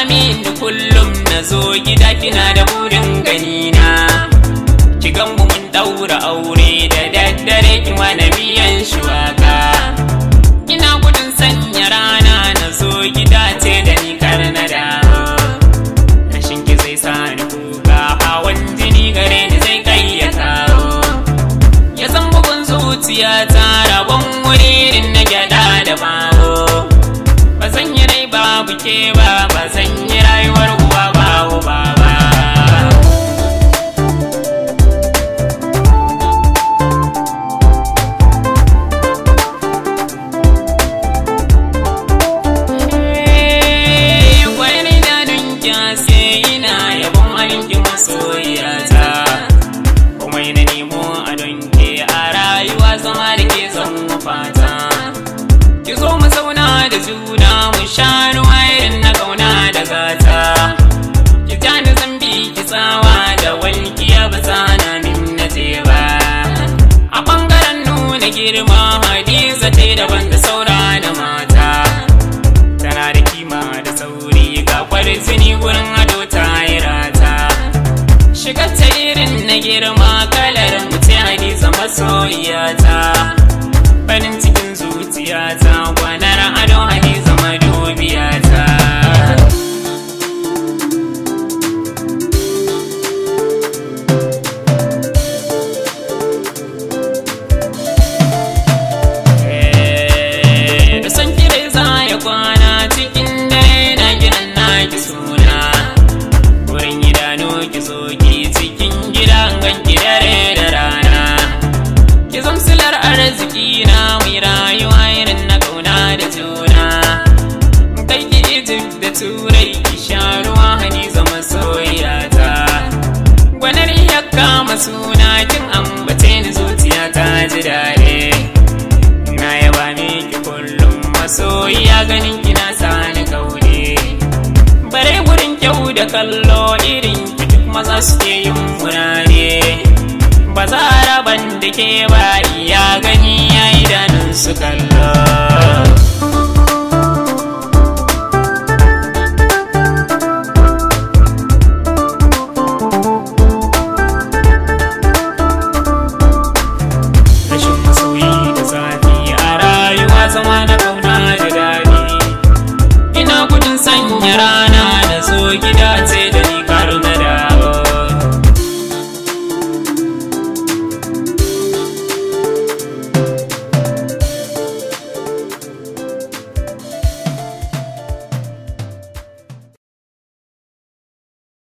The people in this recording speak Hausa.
mini kullum na zo gida kina da burin ganina ki gan mu mun daura aure da daddare ki mana miyan shuwaka ina gudun sanya rana na zo gida ce da ni kar na dawo rashin ki zai sa ni kuka hawan jini gare ni zai kai ya kawo ya san bugun zuciya ta rabon wurin na gyada da bawo ba zan yi rai babu ke ba ba zan yi rayuwar uwa babu ba ba Wani dadin kyase ina yabon halinki masoyiyata Kuma na nemo a donke a rayuwa zama da ke zan fata Ki zo mu zauna da juna mu sha ruwa irin na kauna da gata Ki ja ni zambi ki tsawa da walƙiya ba na min na je ba A ɓangaren nuna girma Hadiza ta yi daban da saura da mata tana da kima da sauri ga kwarjini gurin ado ta yi rata shigar ta irin na girma kalar mutum hadiza masoyiyata farin cikin zuciyata gwanar ado hadiza madubiyata da san kire za ya kwana cikin dare na gidan naki suna wurin idanu ki zo ki cikin gidan ganki dare da rana ki zamsilar arziki na mai rayuwa irin na kauna da juna kai ki Egypt da turai ki sha ruwa hani zama soyayata gwanar ya kama suna kin ambace ni zuciya ta ji daɗi na yaba miki kullum masoyiya ganin kina sani kaune bare gurin kyau da kallo irin ki duk maza suke yin murane ba za a raban da ke ba iya gani ya idanun su kallo